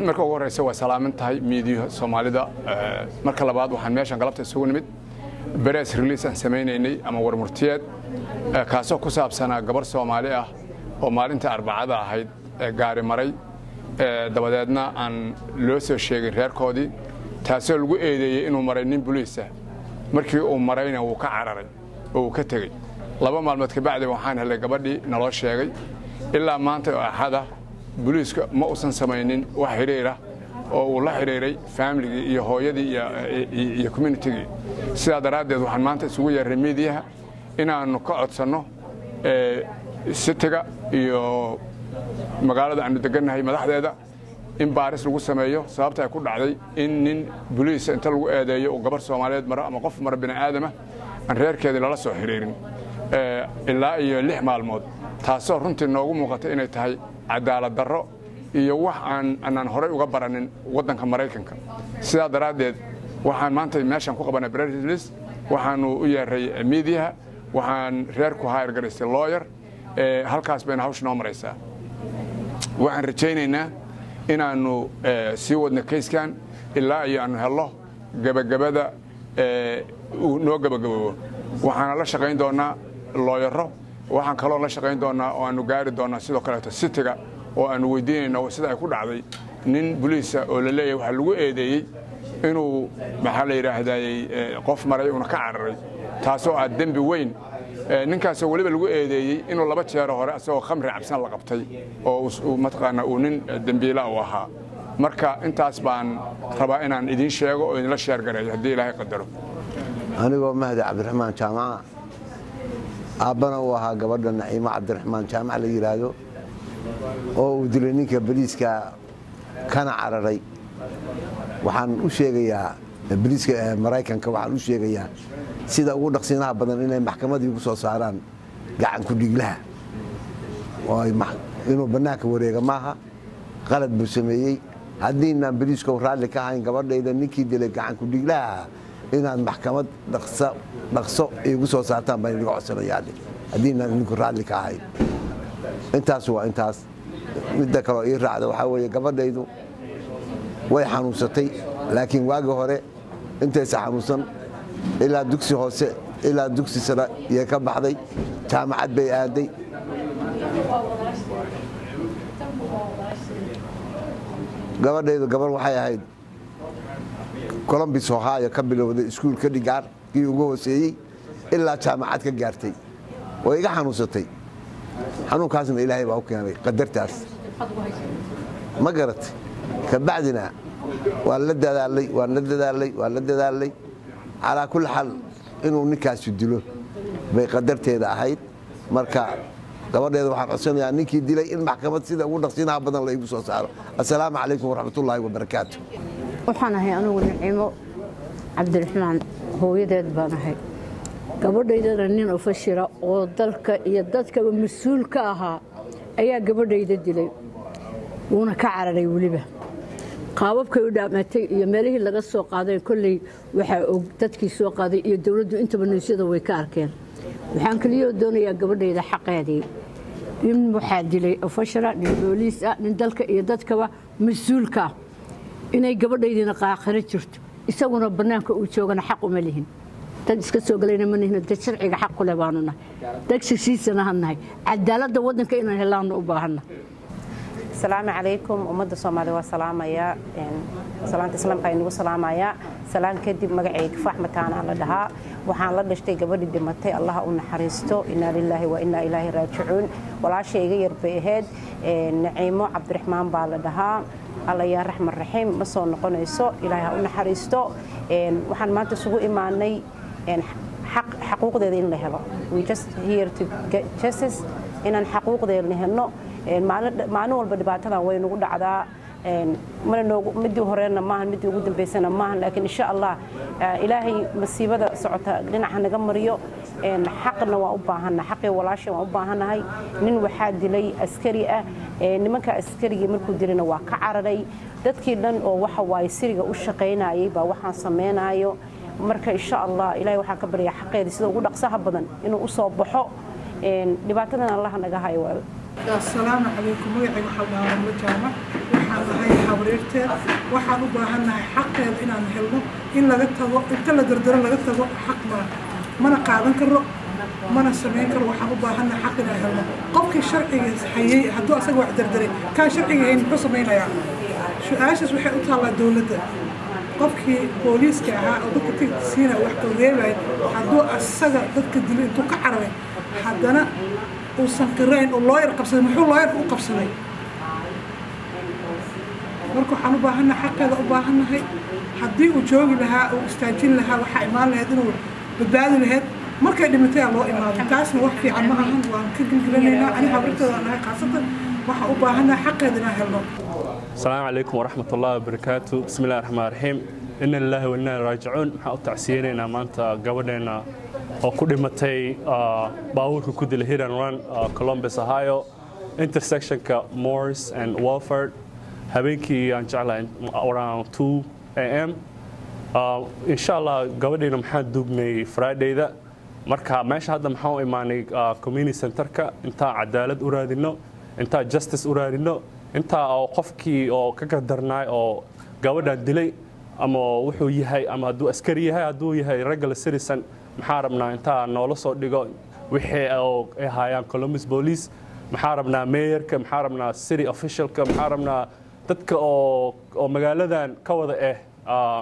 marka ugu horeysa waa salaaman tahay miidiyaha soomaalida marka labaad waxaan meeshan galabta isugu nimid beres release aan samaynaynay ama warmurtiyeed kaasoo ku saabsanaa gabar soomaali ah oo maalintii arbacada ahayd gaari maray dabadeedna aan loo soo sheegin reerkoodii taasoo lagu eedeeyey inuu maray nin buliisa markii uu marayna wuu ka cararay oo uu ka tegey laba maalmood kabacdi waxaan helay gabadhii naloo sheegay ilaa maanta oo axada buliiska ma uusan samaynin wax xidhiira oo uu la xidhiiray faamiligii iyo hooyadii iyo communitigii sidaa daraaddeed waxaan maanta isugu yeerray miidiyaha inaannu ka codsanno sitiga iyo magaalada aannu degannahay madaxdeeda in baaris lagu sameeyo sababta ay ku dhacday in nin buliisa inta lagu eedeeyo uu gabar soomaaliyeed maro ama qof mara bini'aadama aan reerkeedii lala soo xidhiirin ilaa iyo lix maalmood taasoo runtii noogu muuqata inay tahay cadaalad darro iyo wax aan aanaan horay uga baranin waddanka maraykanka sidaa daraaddeed waxaan maanta meeshan ku qabanay brlis waxaanu u yeeray miidiyaha waxaan reerku hayr garaystay looyer halkaas bayna hawsha noo maraysaa waxaan rajaynaynaa inaannu sii wadno kayskan ilaa iyo aanu hello gebagabada noo gebagaboobo waxaana la shaqayn doonnaa looyaro waxaan kaloo la shaqayn doonnaa oo aannu gaari doonnaa sidoo kaleeto sitiga oo aannu weydiinayno sida ay ku dhacday nin buliisa oo la leeyahay waxaa lagu eedeeyey inuu maxaa la yidhaahdaayey qof maray uuna ka cararay taasoo ah dembi weyn ninkaasoo weliba lagu eedeeyey inuu laba jeero hore asagoo khamri cabsan la qabtay oo mataqaana uu nin dembiila u ahaa marka intaas baan rabaa inaan idiin sheego oo idinla sheergareeyo haddii ilaahay qadaro anigoo mahdi cabdiraxmaan jaamaca aabbana uu ahaa gabadha naciimo cabdiraxmaan jaamac la yidhaahdo oo uu dilay ninka boliiska kana cararay waxaan u sheegayaa boliiska maraykanka waxaan u sheegayaa sida ugu dhaqsiinaha badan inay maxkamadii ugu soo saaraan gacanku dhiglaha inuu bannaanka wareega maaha qalad buu sameeyey haddiinaan boliiska raalli ka ahayn gabadhayda ninkii dilay gacanku dhiglaha inaad maxkamad dhaqso igu soo saartaan baan inaga codsanayaa haddiinaan idinku raalli ka ahayn intaas waa intaas midda kaloo ii raacda waxaa weeye gabadhaydu way xanuunsatay laakiin waagi hore intaysa xanuunsan ilaa dugsi hoose ilaa dugsi sare yay ka baxday jaamacad bay aaday gabadhaydu gabar waxay ahayd colombis ohio ka bilowday iskuulka dhigaar kii ugu hooseeyey ilaa jaamacad ka gaartay oo iga xanuunsatay xanuunkaasna ilaahay baa u keenay qadartaas ma garatay kabacdina waan la dadaalay waan la dadaalay waan la dadaalay calaa kulli xaal inuu ninkaasu dilo bay qadarteeda ahayd marka gabadheeda waxaan codsanayaa ninkii dilay in maxkamad sida ugu dhaqsiinaha badan la igu soo saaro assalaamu calaykum waraxmatullaahi wabarakaatu waxaan ahay anugu nicimo cabdiraxmaan hooyadeed baan ahay gabadhaydana nin ofashira oo dalka iyo dadkaba mas-uul ka ahaa ayaa gabadhayda dilay wuuna ka cararay weliba qaababkay u dhaamatay iyo meelihii laga soo qaaday kolley waxaa og dadkii soo qaaday iyo dowladdu intaba niysyada way ka arkeen waxaan keliyoo doonayaa gabadhayda xaqeedii nin waxaa dilay ofashara nin booliis ah nin dalka iyo dadkaba mas-uulka ah inay gabadhaydina qaakhiro jirto isaguna bannaanka uu joogana xaq uma lihin dad iska soo galayna ma nihino dad sharciga xaq kuleh baanu nahay dad shishiisana ha nahay cadaaladda waddanka inaan helaannu u baahanna asalaamu calaykum ummadda soomaalida waa salaamayaa salaanta islaamka aynugu salaamayaa salaan kadib magacayga fax mataanaa la dhahaa waxaan la dhashtay gabadhii dhimatay allaha u naxariisto inaa lilaahi wa inaa ilaahi raajicuun walaasha iga yar bay ahayd naciimo cabdiraxmaan baa la dhahaa alla yaa raxman raxiim ma soo noqonayso ilaahi ha u naxariisto waxaan maanta isugu imaanay xaquuqdeeda in la helo inaan xaquuqdeedna helno maalin walba dhibaatadan way nagu dhacdaa midii horena maahan midii ugu dambaysana maahan laakiin insha allah ilaahay masiibada socota dhinaca naga mariyo xaqna waa u baahana xaqii walaasha waan u baahanahay nin waxaa dilay askari ah nimanka askarigii markuu dilayna waa ka cararay dadkii dhan oo waxa waaye siriga u shaqaynayay baa waxaan samaynayo marka insha allah ilahay waxaan ka baryaa xaqeeda sida ugu dhaqsaha badan inuu u soo baxo dhibaatadan allaha naga hayo asalaamu calaykum magacayga waxaa dhahaa ramlo jaamac waxaan ahay habaryarteed waxaan u baahannahay xaqeeda inaan helno in laga tago inta la dardaro laga tago xaq ma mana qaadan karo mana samayn karo waxaan u baahannahay xaq inaan helno qofkii sharciga hayay hadduu asaga wax dardaray kaan sharciga hayn muxuu samaynayaa su-aashaas waxay u taallaa dowladda qofkii booliiska ahaa oo dadka tigta siina wax ka reebaya hadduu asaga dadka dilo intuu ka cararay haddana uusan qirayn oo looyar qabsaday muxuu looyarka u qabsaday marka waxaan u baahannahay xaqeeda u baahannahay haddii uu joogi lahaa uu istaajin lahaa waxaa imaan lahayd inuu badbaadi lahayd markay dhimatay aa loo imaado taasna wax fiican ma ahan waan ka gilgilanaynaa ani habarteeda nahay khaasatan waxaan u baahannahay xaqeeda inaan helno السلام عليكم ورحمة الله وبركاته بسم الله الرحمن الرحيم إن الله وإنا راجعون waxaan u tacsiyeynayna maanta gabadheena oo ku dhimatay baabuurka ku dila hit and run Columbus Ohio intersectionka Morris and Walford habeenkii aan jeclahay around 2 am insha Allah gabadheena maxaan duugnay Fridayda marka meesha hadda maxaan u imaanay community centerka intaan cadaalad u raadino intaan justice u raadino intaa oo qofkii oo ka gadarnaay oo gabadhan dilay ama wuxuu yahay ama hadduu askari yahay hadduu yahay regular citizen maxaa rabnaa intaa noola soo dhigo wixii oo ay haayaan Columbus Police maxaa rabnaa mayorka maxaa rabnaa city officialka maxaa rabnaa dadka oo oo magaaladan ka wada ah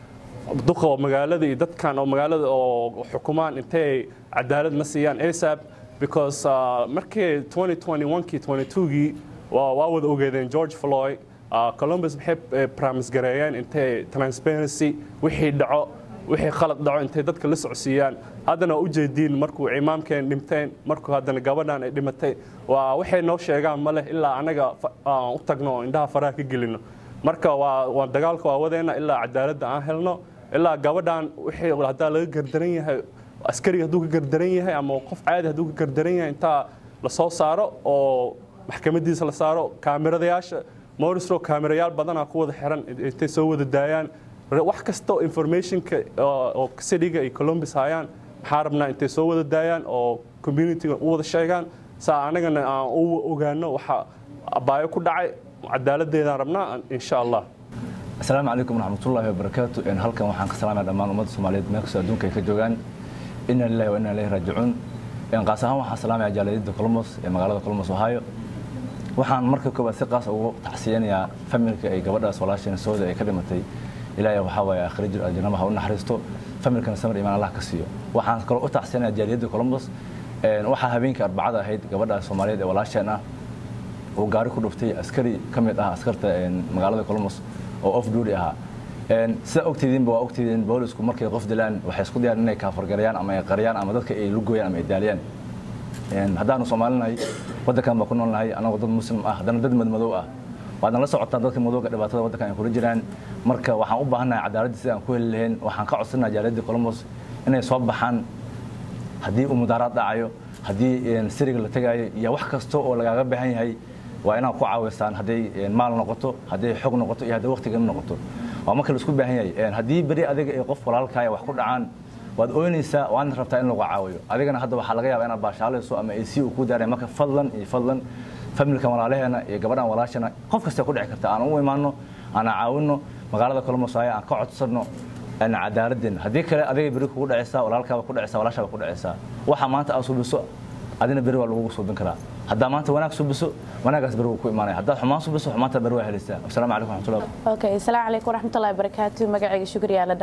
duqa oo magaalada iyo dadkan oo magaalada oo xukumaan intay cadaalad ma siiyaan ASAP because markii 2021kii 22gii waa wada ogeedeen george floyd columbus maxay promise gareeyeen intay transparency wixii dhaco wixii khalad dhaco intay dadka la socodsiiyaan haddana u jeediin markuu imaamkeen dhinteen markuu haddana gabadhan ay dhimatay waa waxay noo sheegaan ma leh ilaa anaga u tagno oo indhaha faraha ka gelino marka waa waa dagaalka waa wadeena ilaa cadaaladda aan helno ilaa gabadhan wixii haddaa laga gardaran yahay askariga hadduu ka gardaran yahay ama qof caadi hadduu ka gardaran yahay intaa la soo saaro oo maxkamadiisa la saaro kaamiradayaasha morisro kaamirayaal badanaa ku wada xiran intay soo wada daayaan wax kastoo informationka oo cityga iyo columbus hayaan maxaa rabnaa intay soo wada daayaan oo communityga u wada sheegaan saa anagana aan u ogaano waxa abaayo ku dhacay cadaaladeedaan rabnaa insha allah asalaamu calaykum waraxmatullaahi wabarakaatu halkan waxaan ka salaamaya dhammaan ummadda soomaaliyeed meel kastoo adduunka ay ka joogaan ina lillahi wa ina ilayhi raajicuun qaas ahaan waxaan salaamaya jaaliyadda columbus ee magaalada columbus ohio waxaan marka koobaad si qaas ugu tacsiyanayaa familka ay gabadhaas walaasheena sooda ay ka dhimatay ilaahay waxaa waaye aakhira jir aljannama ha u naxariisto familkana samir imaan allah ka siiyo waxaan kaloo u tacsiyanayaa jaaliyadda columbus waxaa habeenkii arbacada ahayd gabadhaas soomaaliyeed ee walaasheen ah oo gaari ku dhuftay askari ka mid ah askarta magaalada columbus oo off duty ahaa sida ogtidiinba waa ogtidiin boolisku markay qof dilaan waxay isku dayaan inay kaafargarayaan ama ay qariyaan ama dadka ay lugooyaan ama ay daaliyaan haddaanu soomaalinahay waddankan baa ku noolnahay anagoo dad muslim ah haddana dad madmadow ah waadna la socotaan dadka madowga dhibaatada waddankan ay kula jiraan marka waxaan u baahannahay cadaaladda sida aan ku heli lahayn waxaan ka codsanaha jaaliyadda columbus inay soo baxaan haddii uu mudaaraad dhacayo haddii siriga la tegaayo iyo wax kasta oo lagaaga baahan yahay waa inaad ku caawisaan hadday maal noqoto hadday xog noqoto iyo hadday waqtiga noqoto waa marka la isku baahan yahay haddii beri adiga ee qof walaalkaaya wax ku dhacaan waad ooynaysaa waadna rabtaa in lagu caawiyo adigana hadda waxaa laga yaabaa inaad baashaalayso ama ac uu ku daaray marka fadlan iyo fadlan familka walaalaheena iyo gabadhan walaashana qof kasta ku dhici karta aan u imaano aan caawino magaalada kolomosaayo aan ka codsano cadaaladeen haddii kale adiga beri kugu dhacaysaa walaalkaaba ku dhacaysaa walaashaaba ku dhacaysaa waxa maanta aad subiso adina beri waa lagugu suubin karaa haddaa maanta wanaag subiso wanaagaas beri wuu ku imaanaya haddaad xumaan subiso xumaanta beri waa helaysaa asalaamu calaykum raxmatullah okay asalaamu calaykum waraxmatullahi wabarakaatu magacayga shukriyaa la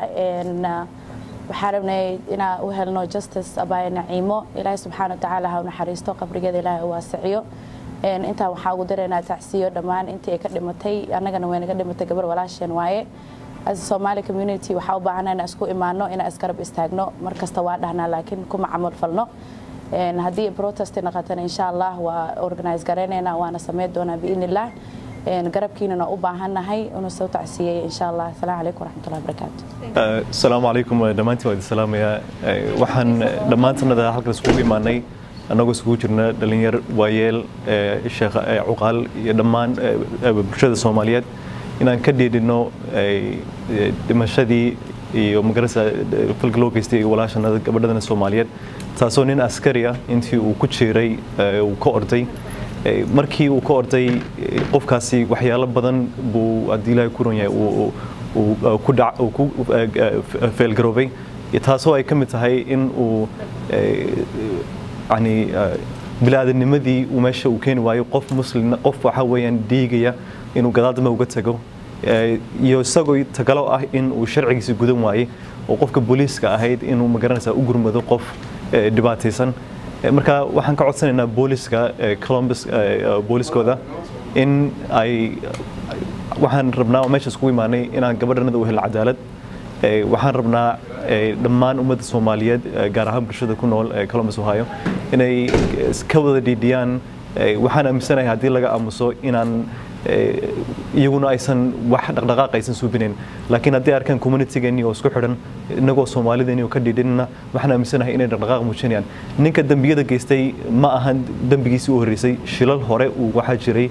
dhahaa waxaan rabnay inaan u helno justice abaaye naciimo ilaahay subxaana wa tacaala ha u naxariisto qabrigeeda ilaahay u waasiciyo intaan waxaa ugu daraynaa tacsiyo dhammaan intii ay ka dhimatay annagana way naga dhimatay gabar walaasheen waaye as Somali community waxaa u baahanaa inaan isku imaano inaan isgarab istaagno mar kasta waa dhahnaa laakiin kuma camal falno haddii protest noqotana insha allah waa organize garaynaynaa waana sameyn doonaa biidnillah garabkiinana u baahannahay inuu soo tacsiyey insha allah asalaamu calaykum waraxmatullahi wabarakaatu asalaamu calaykum dhammaantiin waa idin salaamayaa waxaan dhammaantanada halkan isugu imaanay annagoo isugu jirna dhalinyar waayeel sheekh cuqaal iyo dhammaan bulshada soomaaliyeed inaan ka dhiidhino dhimashadii iyo magarasa falka loo geystay walaashanada gabadhadana soomaaliyeed taasoo nin askari ah intii uu ku jiray uu ka orday markii uu ka orday qofkaasi waxyaalo badan buu haddii ilaahay ku ron yahay uu ku dhac uu ku feelgaroobay taasoo ay ka mid tahay in uu yani bilaadannimadii uu meesha uu keeni waayo qof muslim qof waxa weeyaan dhiigaya inuu gadaal dambe uga tago iyo isagoo tagalo ah in uu sharcigiisa gudan waayey oo qofka booliiska ahayd inuu magaranaysaa u gurmado qof dhibaataysan marka waxaan ka codsanaynaa booliska columbus booliskooda in ay waxaan rabnaa oo meesha iskugu imaanay inaan gabadhanada u helno cadaalad waxaan rabnaa dhammaan ummadda soomaaliyeed gaar ahaan bulshada ku nool columbus ohio inay ka wada dhiidhiyaan waxaan aaminsanahay haddii laga aamuso inaan iyaguna aysan wax dhaqdhaqaaq aysan suubinayn laakiin haddii arkaan communitygeennii oo isku xidhan innagoo soomaalideenii oo ka dhidhinna waxaan aaminsanahay inay dhaqdhaqaaq muujinayaan ninka dembiyada geystay ma ahan dembigiisii u horreysay shilal hore uu waxaa jiray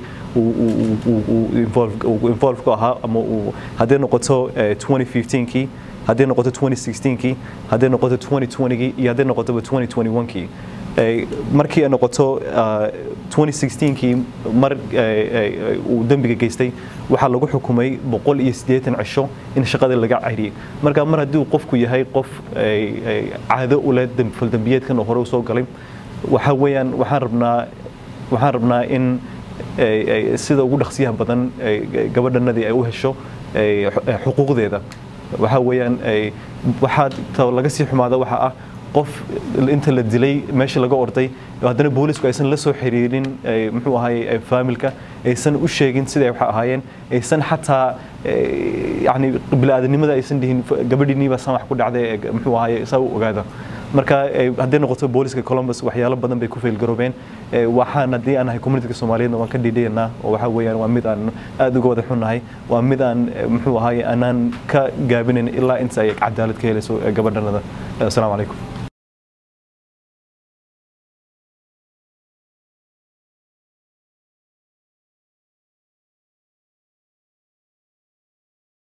involve ku ahaa ama hadday noqoto 2015kii hadday noqoto 2016kii hadday noqoto 2020kii iyo hadday noqotoba 2021kii markii ay noqoto 2016kii mar uu dembiga geystay waxaa lagu xukumay boqol iyo siddeetan cisho in shaqada laga cayriyey marka mar haddii uu qofku yahay qof caado u leh faldembiyeedkan oo hore u soo galay waxa weeyaan waxaan rabnaa waxaan rabnaa in sida ugu dhaqsiyaha badan gabadhanadii ay u hesho xuquuqdeeda waxa weeyaan waxaa laga sii xumaada waxa ah qof inta la dilay meesha laga orday haddana boolisku aysan la soo xiriirin muxuu ahaay faamilka aysan u sheegin siday wax ahaayeen aysan xataa yani bili-aadanimada aysan dhihin gabadhiiniibaa san wax ku dhacday muxuu ahaay saa u ogaada marka hadday noqoto booliska columbus waxyaalo badan bay ku feelgaroobeen waxaan haddii aan nahay communityga soomaaliyeedna waan ka dhiidhayanaa oo waxa weeyaan waa mid aan aad uga wada xunnahay waa mid aan muxuu ahaay aanaan ka gaabinayn ilaa inta ay cadaalad ka helayso gabadhanada asalaamu calaykum